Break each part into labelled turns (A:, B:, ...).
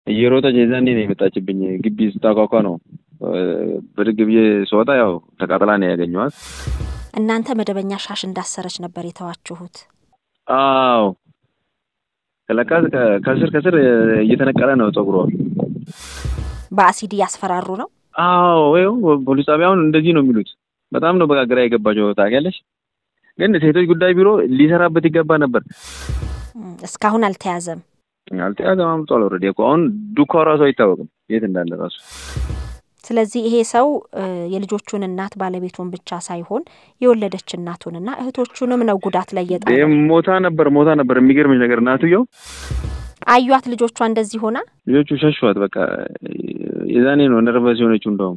A: እየሮጠች የዛኔ ነው የመጣችብኝ። ግቢ ስታኳኳ ነው ብድግ ብዬ ስወጣ ያው ተቃጥላ ነው ያገኘኋት።
B: እናንተ መደበኛ ሻሽ እንዳሰረች ነበር የተዋችሁት?
A: አዎ ለካ ከስር ከስር እየተነቀለ ነው ጸጉሯ።
B: በአሲድ እያስፈራሩ ነው?
A: አዎ ወይም ፖሊስ ጣቢያውን እንደዚህ ነው የሚሉት። በጣም ነው በቃ ግራ የገባቸው ታውቂያለሽ። ግን ሴቶች ጉዳይ ቢሮ ሊሰራበት ይገባ ነበር።
B: እስካሁን አልተያዘም።
A: አልተያዘም። አምጧል። ኦልሬዲ እኮ አሁን ዱካው ራሱ አይታወቅም የት እንዳለ ራሱ።
B: ስለዚህ ይሄ ሰው የልጆቹን እናት ባለቤቱን ብቻ ሳይሆን የወለደች እናቱንና እህቶቹንም ነው ጉዳት ላይ የጣ
A: ሞታ ነበር ሞታ ነበር። የሚገርምሽ ነገር እናትየው
B: አዩት ልጆቿ እንደዚህ ሆና
A: ልጆቹ ሸሿት። በቃ የዛኔ ነው ነርቨስ የሆነችው እንደውም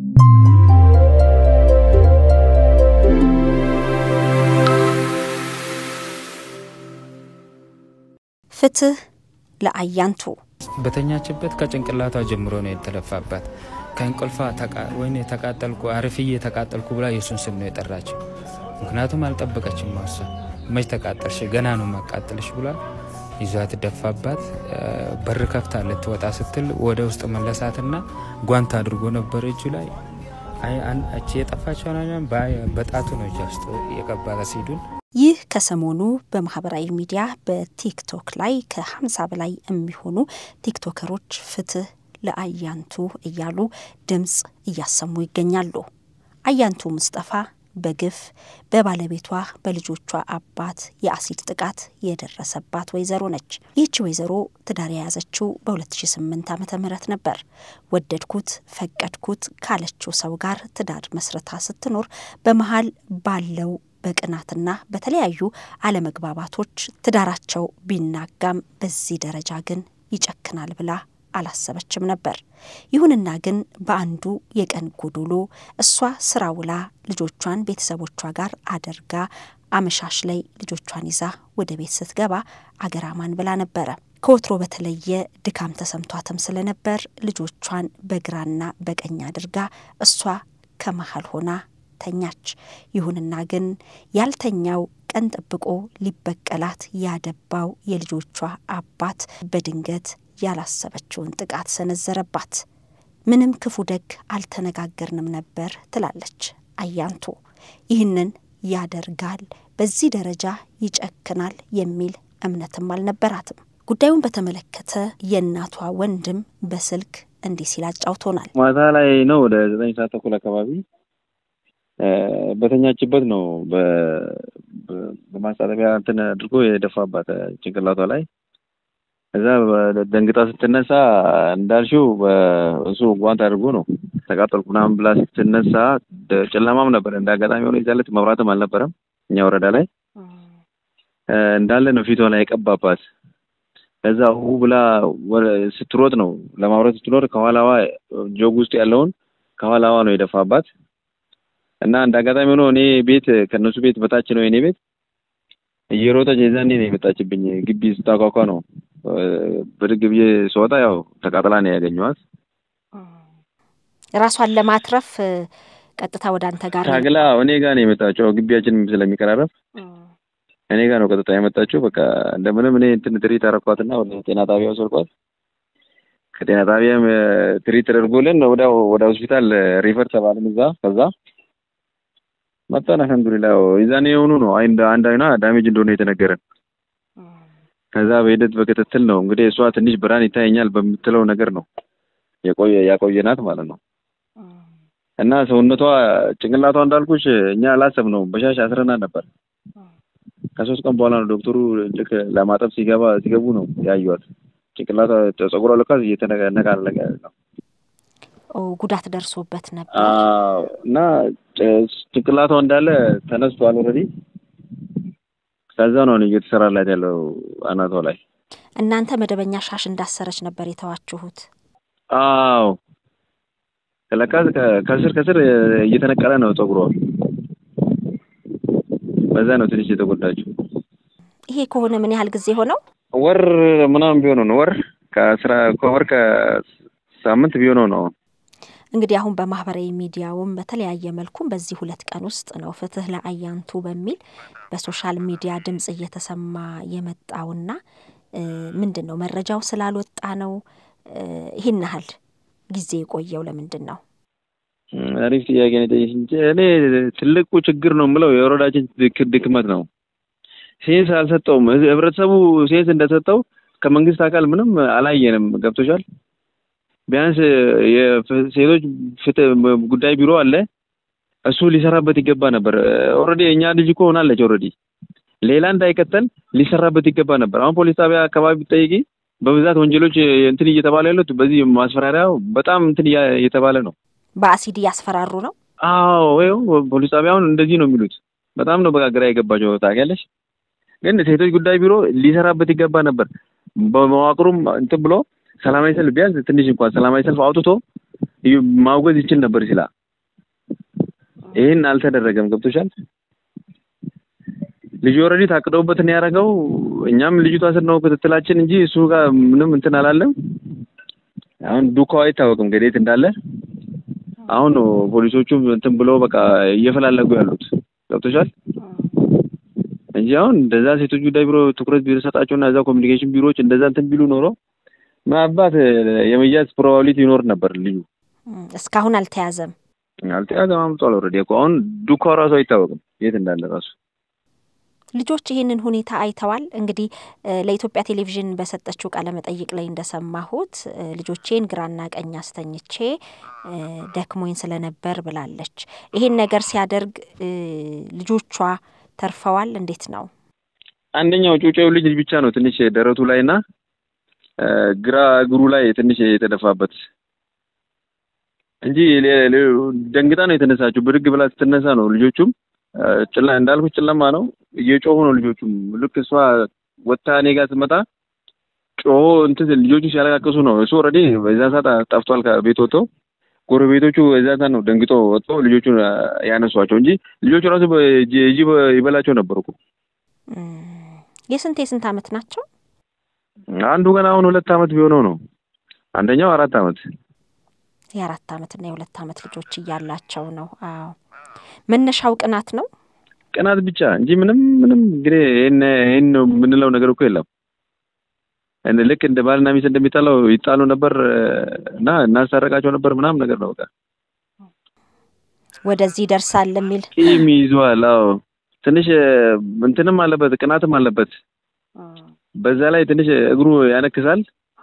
B: ፍትህ ለአያንቱ
C: በተኛችበት ከጭንቅላቷ ጀምሮ ነው የተለፋባት። ከእንቅልፏ ወይኔ ተቃጠልኩ አርፍዬ ተቃጠልኩ ብላ የሱን ስም ነው የጠራችው። ምክንያቱም አልጠበቀችም። ማሷ መች ተቃጠልሽ ገና ነው ማቃጠልሽ ብሏል። ይዟት ደፋባት። በር ከፍታ ልትወጣ ስትል ወደ ውስጥ መለሳትና ጓንት አድርጎ ነበር እጁ ላይ እቺ የጠፋቸው በጣቱ ነው እጇ ውስጥ የገባ ሲዱን
B: ይህ ከሰሞኑ በማህበራዊ ሚዲያ በቲክቶክ ላይ ከ50 በላይ የሚሆኑ ቲክቶከሮች ፍትህ ለአያንቱ እያሉ ድምፅ እያሰሙ ይገኛሉ። አያንቱ ሙስጠፋ በግፍ በባለቤቷ በልጆቿ አባት የአሲድ ጥቃት የደረሰባት ወይዘሮ ነች። ይህቺ ወይዘሮ ትዳር የያዘችው በ2008 ዓ ም ነበር። ወደድኩት ፈቀድኩት ካለችው ሰው ጋር ትዳር መስረታ ስትኖር በመሀል ባለው በቅናትና በተለያዩ አለመግባባቶች ትዳራቸው ቢናጋም በዚህ ደረጃ ግን ይጨክናል ብላ አላሰበችም ነበር። ይሁንና ግን በአንዱ የቀን ጎዶሎ እሷ ስራ ውላ ልጆቿን ቤተሰቦቿ ጋር አደርጋ አመሻሽ ላይ ልጆቿን ይዛ ወደ ቤት ስትገባ አገራማን ብላ ነበረ። ከወትሮ በተለየ ድካም ተሰምቷትም ስለነበር ልጆቿን በግራና በቀኝ አድርጋ እሷ ከመሀል ሆና ተኛች። ይሁንና ግን ያልተኛው ቀን ጠብቆ ሊበቀላት ያደባው የልጆቿ አባት በድንገት ያላሰበችውን ጥቃት ሰነዘረባት። ምንም ክፉ ደግ አልተነጋገርንም ነበር ትላለች አያንቱ። ይህንን ያደርጋል፣ በዚህ ደረጃ ይጨክናል የሚል እምነትም አልነበራትም። ጉዳዩን በተመለከተ የእናቷ ወንድም በስልክ እንዲህ ሲል አጫውቶናል።
A: ማታ ላይ ነው ወደ ዘጠኝ ሰዓት ተኩል አካባቢ በተኛችበት ነው በማስታጠቢያ እንትን አድርጎ የደፋባት ጭንቅላቷ ላይ። እዛ ደንግጣ ስትነሳ እንዳልሽው እሱ ጓንት አድርጎ ነው ተቃጠልኩ ምናምን ብላ ስትነሳ ጨለማም ነበር። እንደ አጋጣሚ ሆኖ የዛለት መብራትም አልነበረም እኛ ወረዳ ላይ እንዳለ ነው ፊቷ ላይ የቀባባት። ከዛ ሁ ብላ ስትሮጥ ነው ለማውረት ስትኖር ከኋላዋ ጆግ ውስጥ ያለውን ከኋላዋ ነው የደፋባት። እና እንደ አጋጣሚ ሆኖ እኔ ቤት ከእነሱ ቤት በታች ነው የኔ ቤት። እየሮጠች የዛኔ ነው የመጣችብኝ። ግቢ ስታኳኳ ነው ብድግ ብዬ ስወጣ ያው ተቃጥላ ነው ያገኘኋት።
B: ራሷን ለማትረፍ ቀጥታ ወደ አንተ ጋር
A: ታግላ እኔ ጋር ነው የመጣችው። ግቢያችንም ስለሚቀራረብ እኔ ጋር ነው ቀጥታ የመጣችው። በቃ እንደምንም እኔ እንትን ትሪት አረኳትና ወደ ጤና ጣቢያ ወሰድኳት። ከጤና ጣቢያም ትሪት ተደርጎልን ወደ ወደ ሆስፒታል ሪፈር ተባልን። እዛ ከዛ መጣን። አልሐምዱሊላህ የዛኔ የሆኑ ነው አንድ አንድ አይኗ ዳሜጅ እንደሆነ የተነገረን። ከዛ በሂደት በክትትል ነው እንግዲህ እሷ ትንሽ ብርሃን ይታየኛል በምትለው ነገር ነው የቆየ ያቆየናት ማለት ነው። እና ሰውነቷ ጭንቅላቷ እንዳልኩሽ እኛ አላሰብነውም በሻሽ አስረናት ነበር። ከሶስት ቀን በኋላ ነው ዶክተሩ ልክ ለማጠብ ሲገባ ሲገቡ ነው ያዩዋት። ጭንቅላቷ ጸጉሯ ልካ እየተነቃነቀ ነው።
B: ጉዳት ደርሶበት ነበር
A: እና ጭንቅላቷ እንዳለ ተነስቷል ኦልሬዲ። ከዛ ነው እየተሰራላት ያለው አናቷ ላይ።
B: እናንተ መደበኛ ሻሽ እንዳሰረች ነበር የተዋችሁት?
A: አዎ ለካ ከስር ከስር እየተነቀለ ነው ጸጉሯ። በዛ ነው ትንሽ የተጎዳችው።
B: ይሄ ከሆነ ምን ያህል ጊዜ ሆነው?
A: ወር ምናምን ቢሆነው ነው። ወር ከስራ ከወር ከሳምንት ቢሆነው ነው።
B: እንግዲህ አሁን በማህበራዊ ሚዲያውም በተለያየ መልኩም በዚህ ሁለት ቀን ውስጥ ነው ፍትህ ለአያንቱ በሚል በሶሻል ሚዲያ ድምጽ እየተሰማ የመጣውና ምንድን ነው መረጃው ስላልወጣ ነው ይህን ያህል ጊዜ የቆየው ለምንድን ነው?
A: አሪፍ ጥያቄ ነው የጠየቅሽ እንጂ እኔ ትልቁ ችግር ነው የምለው የወረዳችን ድክመት ነው። ሴንስ አልሰጠውም። ህብረተሰቡ ሴንስ እንደሰጠው ከመንግስት አካል ምንም አላየንም። ገብቶሻል? ቢያንስ የሴቶች ፍትህ ጉዳይ ቢሮ አለ፣ እሱ ሊሰራበት ይገባ ነበር። ኦልሬዲ እኛ ልጅ እኮ ሆናለች። ኦልሬዲ ሌላ እንዳይቀጠል ሊሰራበት ይገባ ነበር። አሁን ፖሊስ ጣቢያ አካባቢ ብትጠይቂ በብዛት ወንጀሎች እንትን እየተባለ ያሉት በዚህ ማስፈራሪያው በጣም እንትን እየተባለ ነው።
B: በአሲድ እያስፈራሩ ነው።
A: አዎ ወይ ፖሊስ ጣቢያውን እንደዚህ ነው የሚሉት። በጣም ነው በቃ ግራ የገባቸው ታውቂያለሽ። ግን ሴቶች ጉዳይ ቢሮ ሊሰራበት ይገባ ነበር። በመዋቅሩም እንትን ብሎ ሰላማዊ ሰልፍ ቢያንስ ትንሽ እንኳን ሰላማዊ ሰልፍ አውጥቶ ማውገዝ ይችል ነበር ይችላል። ይህን አልተደረገም። ገብቶሻል። ልጁ ኦልሬዲ ታቅደውበት ነው ያደረገው። እኛም ልጅቷ ስር ነው ክትትላችን እንጂ እሱ ጋር ምንም እንትን አላለም። አሁን ዱካው አይታወቅም ገዴት እንዳለ አሁን ነው ፖሊሶቹ እንትን ብሎ በቃ እየፈላለጉ ያሉት ገብቶሻል እንጂ አሁን እንደዛ ሴቶች ጉዳይ ቢሮ ትኩረት ቢሰጣቸውና እዛ ኮሚኒኬሽን ቢሮዎች እንደዛ እንትን ቢሉ ኖሮ ምናልባት የመያዝ ፕሮባቢሊቲ ይኖር ነበር። ልጁ
B: እስካሁን አልተያዘም።
A: አልተያዘም። አምጧል። ኦልሬዲ እኮ አሁን ዱካው ራሱ አይታወቅም የት እንዳለ ራሱ
B: ልጆች ይህንን ሁኔታ አይተዋል። እንግዲህ ለኢትዮጵያ ቴሌቪዥን በሰጠችው ቃለ መጠይቅ ላይ እንደሰማሁት ልጆቼን ግራና ቀኝ አስተኝቼ ደክሞኝ ስለነበር ብላለች። ይሄን ነገር ሲያደርግ ልጆቿ ተርፈዋል። እንዴት ነው?
A: አንደኛው ጩጬው ልጅ ብቻ ነው ትንሽ ደረቱ ላይ እና ግራ እግሩ ላይ ትንሽ የተደፋበት እንጂ ደንግጣ ነው የተነሳችው። ብድግ ብላ ስትነሳ ነው ልጆቹም ጭላ እንዳልኩት ጨለማ ነው። እየጮሁ ነው ልጆቹም። ልክ እሷ ወጥታ እኔ ጋር ስትመጣ ጮሆ እንትን ልጆቹ ሲያለቃቅሱ ነው። እሱ ኦልሬዲ በዛ ሰዓት ጠፍቷል ከቤት ወጥቶ። ጎረቤቶቹ በዛ ሰዓት ነው ደንግጦ ወጥቶ ልጆቹን ያነሷቸው እንጂ ልጆቹ ራሱ እጂ ይበላቸው ነበር እኮ።
B: የስንት የስንት አመት ናቸው?
A: አንዱ ገና አሁን ሁለት አመት ቢሆነው ነው። አንደኛው አራት አመት
B: የአራት አመትና የሁለት አመት ልጆች እያላቸው ነው። አዎ መነሻው ቅናት ነው።
A: ቅናት ብቻ እንጂ ምንም ምንም እንግዲህ ይሄን ነው የምንለው ነገር እኮ የለም። ልክ እንደ ባልና ሚስት እንደሚጣለው ይጣሉ ነበር እና እናስታረቃቸው ነበር ምናምን ነገር ነው። በቃ
B: ወደዚህ ይደርሳል የሚል
A: ቂም ይዟል። አዎ ትንሽ እንትንም አለበት ቅናትም አለበት። በዛ ላይ ትንሽ እግሩ ያነክሳል።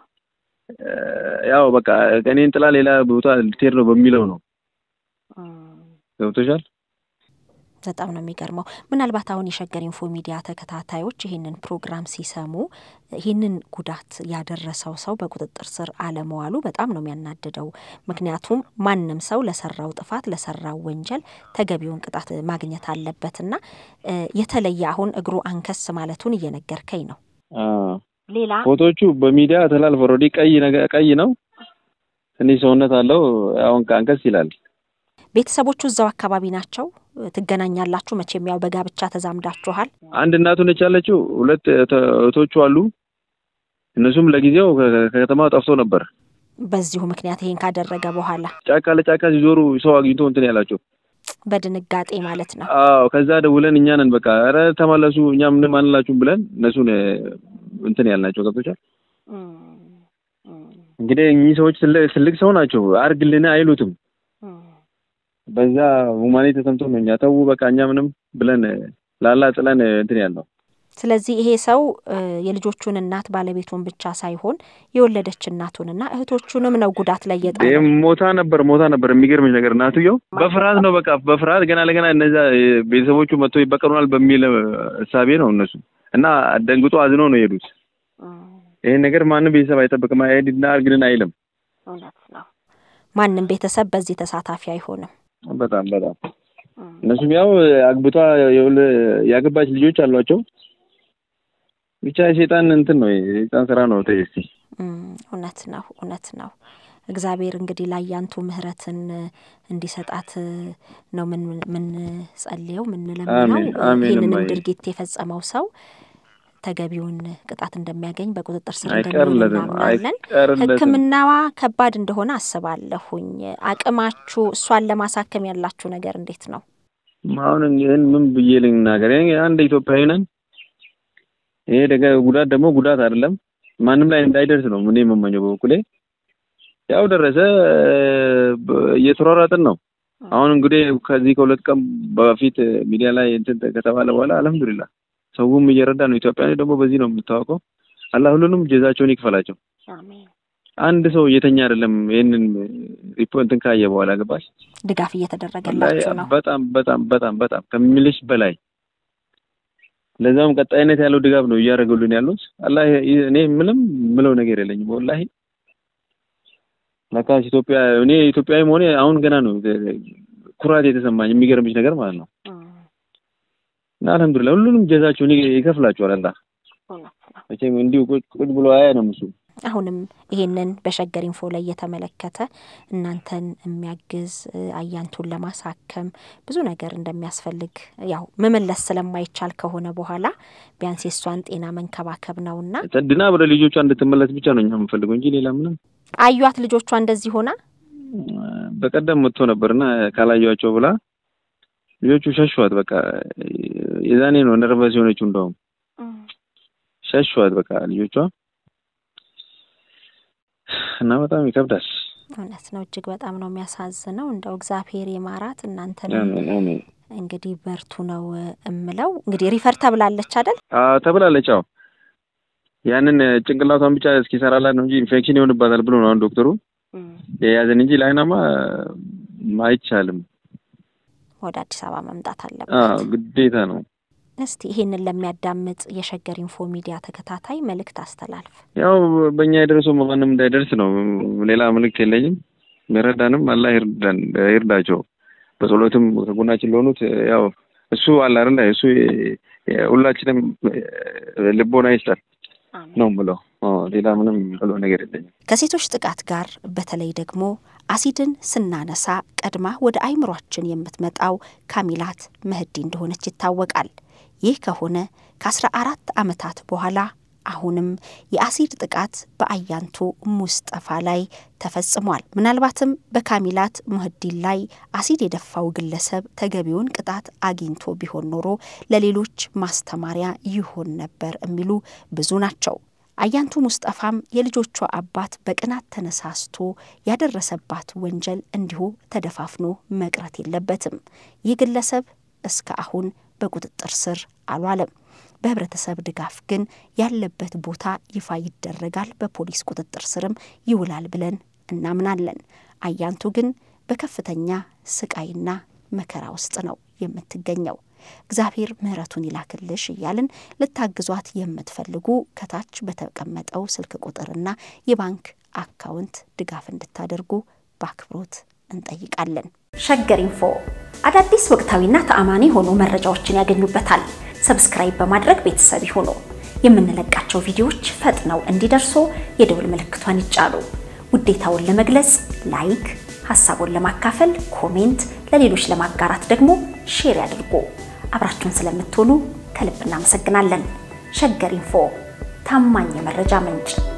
A: ያው በቃ እኔን ጥላ ሌላ ቦታ ልትሄድ ነው በሚለው ነው። ገብቶሻል?
B: በጣም ነው የሚገርመው። ምናልባት አሁን የሸገር ኢንፎ ሚዲያ ተከታታዮች ይህንን ፕሮግራም ሲሰሙ ይህንን ጉዳት ያደረሰው ሰው በቁጥጥር ስር አለመዋሉ በጣም ነው የሚያናድደው። ምክንያቱም ማንም ሰው ለሰራው ጥፋት ለሰራው ወንጀል ተገቢውን ቅጣት ማግኘት አለበትና የተለየ አሁን እግሩ አንከስ ማለቱን እየነገርከኝ ነው። ሌላ
A: ፎቶቹ በሚዲያ ተላልፎ ኦልሬዲ ቀይ ነገር ቀይ ነው፣ ትንሽ ሰውነት አለው። አሁን ከአንከስ ይላል።
B: ቤተሰቦቹ እዛው አካባቢ ናቸው። ትገናኛላችሁ? መቼም ያው በጋብቻ ተዛምዳችኋል።
A: አንድ እናቱ ነች ያለችው፣ ሁለት እህቶቹ አሉ። እነሱም ለጊዜው ከከተማ ጠፍቶ ነበር።
B: በዚሁ ምክንያት ይሄን ካደረገ በኋላ
A: ጫካ ለጫካ ሲዞሩ ሰው አግኝቶ እንትን ያላቸው
B: በድንጋጤ ማለት ነው።
A: አዎ ከዛ ደውለን እኛ ነን በቃ ኧረ ተመለሱ እኛ ምንም አንላችሁም ብለን እነሱን እንትን ያልናቸው ገብቶቻል። እንግዲህ እኚህ ሰዎች ትልቅ ሰው ናቸው። አርግልን አይሉትም። በዛ ሁማኔ ተሰምቶ ነው እኛ ተው በቃ እኛ ምንም ብለን ላላ ጥለን እንትን ያልነው።
B: ስለዚህ ይሄ ሰው የልጆቹን እናት ባለቤቱን ብቻ ሳይሆን የወለደች እናቱንና እህቶቹንም ነው ጉዳት ላይ የጣለ።
A: ሞታ ነበር ሞታ ነበር። የሚገርምሽ ነገር እናትየው በፍርሃት ነው በቃ በፍርሃት ገና ለገና እነዛ ቤተሰቦቹ መጥቶ ይበቀሉናል በሚል እሳቤ ነው እነሱ እና ደንግጦ አዝኖ ነው የሄዱት። ይሄን ነገር ማንም ቤተሰብ አይጠብቅም። አይሄድና አርግልን አይልም።
B: እውነት ነው። ማንም ቤተሰብ በዚህ ተሳታፊ አይሆንም።
A: በጣም በጣም እነሱም ያው አግብቷ ያገባች ልጆች አሏቸው። ብቻ የሴጣን እንትን ነው የሴጣን ስራ ነው። ተይ እስኪ
B: እውነት ነው እውነት ነው። እግዚአብሔር እንግዲህ ላያንቱ ምሕረትን እንዲሰጣት ነው ምን ምን ጸልየው ምንለምነው። ይህንንም ድርጊት የፈጸመው ሰው ተገቢውን ቅጣት እንደሚያገኝ በቁጥጥር ስር እንደሚውል እናምናለን። ሕክምናዋ ከባድ እንደሆነ አስባለሁኝ። አቅማችሁ እሷን ለማሳከም ያላችሁ ነገር እንዴት ነው?
A: አሁን ይህን ምን ብዬ ልናገር? አንድ ኢትዮጵያዊ ነን። ይሄ ጉዳት ደግሞ ጉዳት አይደለም፣ ማንም ላይ እንዳይደርስ ነው ምን የምመኘው በበኩሌ። ያው ደረሰ። እየተሯሯጥን ነው። አሁን እንግዲህ ከዚህ ከሁለት ቀን በፊት ሚዲያ ላይ እንትን ከተባለ በኋላ አልሐምዱሊላህ ሰውም እየረዳ ነው። ኢትዮጵያዊ ደግሞ በዚህ ነው የምታወቀው። አላህ ሁሉንም ጀዛቸውን ይክፈላቸው። አንድ ሰው እየተኛ አይደለም። ይህንን ሪፖርትን ካየ በኋላ ገባሽ
B: ድጋፍ እየተደረገላቸው ነው።
A: በጣም በጣም በጣም በጣም ከምልሽ በላይ ለዛም ቀጣይነት ያለው ድጋፍ ነው እያደረጉልን ያሉት። አላህ እኔ ምንም ምለው ነገር የለኝም ወላሂ። ለካስ ኢትዮጵያ እኔ ኢትዮጵያዊ መሆኔ አሁን ገና ነው ኩራት የተሰማኝ የሚገርምሽ ነገር ማለት ነው። እና አልሐምዱሊላህ ሁሉንም ጀዛቸውን ይከፍላቸዋል አላህ። መቼም እንዲሁ ቁጭ ብሎ አያ ነው እሱ
B: አሁንም ይሄንን በሸገር ኢንፎ ላይ እየተመለከተ እናንተን የሚያግዝ አያንቱን ለማሳከም ብዙ ነገር እንደሚያስፈልግ ያው መመለስ ስለማይቻል ከሆነ በኋላ ቢያንስ የእሷን ጤና መንከባከብ ነውና
A: ድና ወደ ልጆቿ እንድትመለስ ብቻ ነው እኛ የምንፈልገው እንጂ ሌላ ምንም።
B: አዩት ልጆቿ እንደዚህ ሆና
A: በቀደም መጥቶ ነበርና ካላዩቸው ብላ ልጆቹ ሸሿት። በቃ የዛኔ ነው ነርቨስ የሆነችው። እንደውም ሸሿት በቃ ልጆቿ እና በጣም ይከብዳል።
B: እውነት ነው። እጅግ በጣም ነው የሚያሳዝነው። እንደው እግዚአብሔር የማራት እናንተን እንግዲህ በርቱ ነው እምለው። እንግዲህ ሪፈር ተብላለች አይደል?
A: ተብላለች። አዎ ያንን ጭንቅላቷን ብቻ እስኪሰራላት ነው እንጂ ኢንፌክሽን ይሆንባታል ብሎ ነው አሁን ዶክተሩ የያዘን እንጂ ላይናማ አይቻልም።
B: ወደ አዲስ አበባ መምጣት አለበት፣
A: ግዴታ ነው።
B: እስቲ ይሄንን ለሚያዳምጥ የሸገር ኢንፎ ሚዲያ ተከታታይ መልእክት አስተላልፍ።
A: ያው በእኛ የደረሰው ማንም እንዳይደርስ ነው። ሌላ መልእክት የለኝም። የሚረዳንም አላህ ይርዳን ይርዳቸው። በጸሎትም ከጎናችን ለሆኑት ያው እሱ አለ አይደለ እሱ ሁላችንም ልቦና ይስጠን ነው የምለው። ሌላ ምንም ብሎ ነገር የለኝም።
B: ከሴቶች ጥቃት ጋር በተለይ ደግሞ አሲድን ስናነሳ ቀድማ ወደ አይምሯችን የምትመጣው ካሚላት መህዲ እንደሆነች ይታወቃል። ይህ ከሆነ ከአስራ አራት ዓመታት በኋላ አሁንም የአሲድ ጥቃት በአያንቱ ሙስጠፋ ላይ ተፈጽሟል። ምናልባትም በካሚላት ሙህዲን ላይ አሲድ የደፋው ግለሰብ ተገቢውን ቅጣት አግኝቶ ቢሆን ኖሮ ለሌሎች ማስተማሪያ ይሆን ነበር የሚሉ ብዙ ናቸው። አያንቱ ሙስጠፋም የልጆቿ አባት በቅናት ተነሳስቶ ያደረሰባት ወንጀል እንዲሁ ተደፋፍኖ መቅረት የለበትም። ይህ ግለሰብ እስከ አሁን በቁጥጥር ስር አልዋለም። በህብረተሰብ ድጋፍ ግን ያለበት ቦታ ይፋ ይደረጋል፣ በፖሊስ ቁጥጥር ስርም ይውላል ብለን እናምናለን። አያንቱ ግን በከፍተኛ ስቃይና መከራ ውስጥ ነው የምትገኘው። እግዚአብሔር ምሕረቱን ይላክልሽ እያልን ልታግዟት የምትፈልጉ ከታች በተቀመጠው ስልክ ቁጥርና የባንክ አካውንት ድጋፍ እንድታደርጉ በአክብሮት እንጠይቃለን። ሸገር ኢንፎ አዳዲስ ወቅታዊና ተአማኒ የሆኑ መረጃዎችን ያገኙበታል። ሰብስክራይብ በማድረግ ቤተሰብ ይሁኑ። የምንለቃቸው ቪዲዮዎች ፈጥነው እንዲደርሱ የደውል ምልክቷን ይጫኑ። ውዴታውን ለመግለጽ ላይክ፣ ሀሳቡን ለማካፈል ኮሜንት፣ ለሌሎች ለማጋራት ደግሞ ሼር ያድርጉ። አብራችሁን ስለምትሆኑ ከልብ እናመሰግናለን። ሸገር ኢንፎ ታማኝ የመረጃ ምንጭ